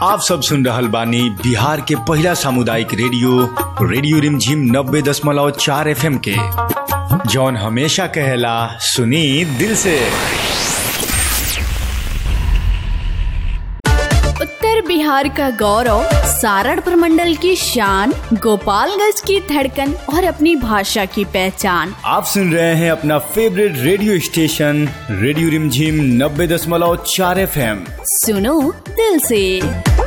आप सब सुन रहल बानी बिहार के पहिला सामुदायिक रेडियो रेडियो रिमझिम नब्बे दशमलव चार एफ के जौन हमेशा कहेला सुनी दिल से उत्तर बिहार का गौरव सारण प्रमंडल की शान गोपालगंज की धड़कन और अपनी भाषा की पहचान आप सुन रहे हैं अपना favourite radio station radio Rimjhim नब्बे दशमलव चार एफ सुनो दिल से